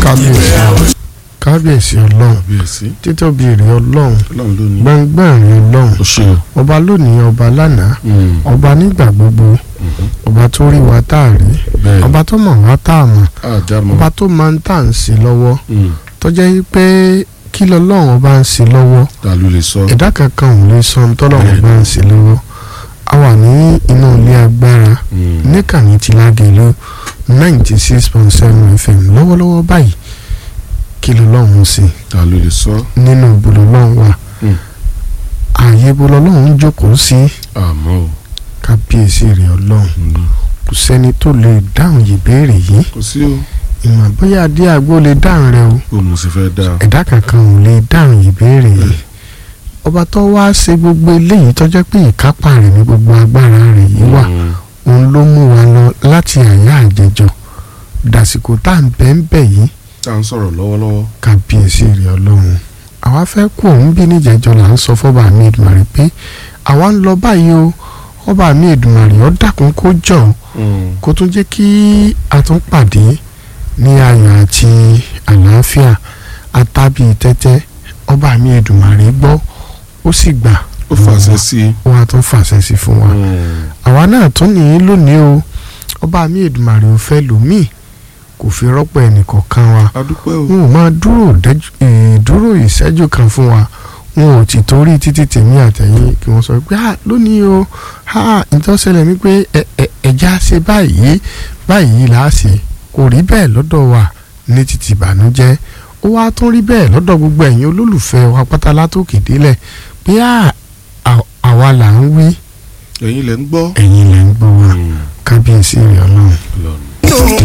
kábíyèsí kábíyèsí ọlọ́run kábíyèsí títóbi èrè ọlọ́run ọlọ́run ló ní. gbẹ̀ngbẹ̀rin ọlọ́run ó ṣe o. ọba lónìí ọba lánàá Mm, ọba nígbà gbogbo mhm. ọba tó rí wa tá a rí bẹ́ẹ̀ ọba tó mọ̀ wá tá a mọ̀ àjàmọ́. ọba tó máa ń tà ń sí lọ́wọ́ Mm, tó jẹ́ yí pé kí lọ́lọ́run ọba ń sí lọ́wọ́ ta ló lè sọ. ẹ̀dá kankan ò lè sọ tọ́lọ́run ọba ń sí lọ́wọ́ a wà ní inú ilé agbára Mm, níkànnì tí lágẹ̀lú ninety six point seven fm lọ́wọ́lọ́wọ́ báyìí kí lọ́lọ́run sí ta ló lè sọ. nínú ìbòlọ́lọ́run wà Mm. ààyè ìbòlọ́lọ́run jókòó sí àmọ́ o. kábíyèsí rẹ̀ ọlọ́run Mm, kò sẹ́ni tó lè dáhùn ìbéèrè yìí kò sí o. ìmọ̀ bóyá adé àgbo lè dáhùn rẹ̀ o bó mo sì fẹ́ dáa. ẹ̀dá kankan ò lè dáhùn ìbéèrè yìí ọba tó wá ṣe gbogbo eléyìí tó jẹ́ pé ìkápá rẹ̀ ní gbogbo agbára rẹ̀ yìí wà Mm, òun ló mú wa lọ láti àyà àjẹjọ dàsìkò tá à ń bẹ́ ń bẹ̀ yìí tá à ń sọ̀rọ̀ lọ́wọ́lọ́wọ́. kábíyèsí rẹ̀ ọlọ́run àwa fẹ́ kú òun bí níjẹ̀jọ là ń sọ fọ́ba mi Èdùmàrè pé àwa ń lọ báyìí o ọba mi Èdùmàrè ó dákun kó jọ Mm, kó tún jẹ́ kí a tún pàdé ní ayọ̀ àti àlàáfíà àtàbí tẹ́tẹ́ ọba mi Èdùmàrè gbọ́ ó sì gbà ó fàṣẹ sí i. ó wá tún fàṣẹ sí fún wa Mm, àwa náà tún nìyí lónìí o ọba mi Èdùmàrè ò fẹ́ lòmíì kò fi rọ́pò ẹnìkọ̀ọ̀kan wa a dúpẹ́ o. wọn ò máa dúró dẹ́jú- eh, dúró ìṣẹ́jú kan fún wa wọn ò ti torí títí tèmi àtẹ̀yìn kí wọ́n sọ pé ah lónìí o ah ìtọ́sẹ̀lẹ̀ mi pé ẹ- ẹ- ẹja ṣe báyìí báyìí là á ṣe kò rí bẹ́ẹ̀ lọ́dọ̀ wa ní títí ìbànújẹ́ ó wá tún rí bẹ́ẹ̀ lọ́dọ̀ gbogbo ẹ̀yin olólùfẹ́ wa pátá látòkè délẹ̀ pé ah à- àwa là ń wí ẹ̀yin lẹ ń gbọ́. ẹ̀yin lẹ̀ ń gbọ́ wa Mm, kábíyèsí rẹ̀ ọlọ́run. Ọlọ́run. dùn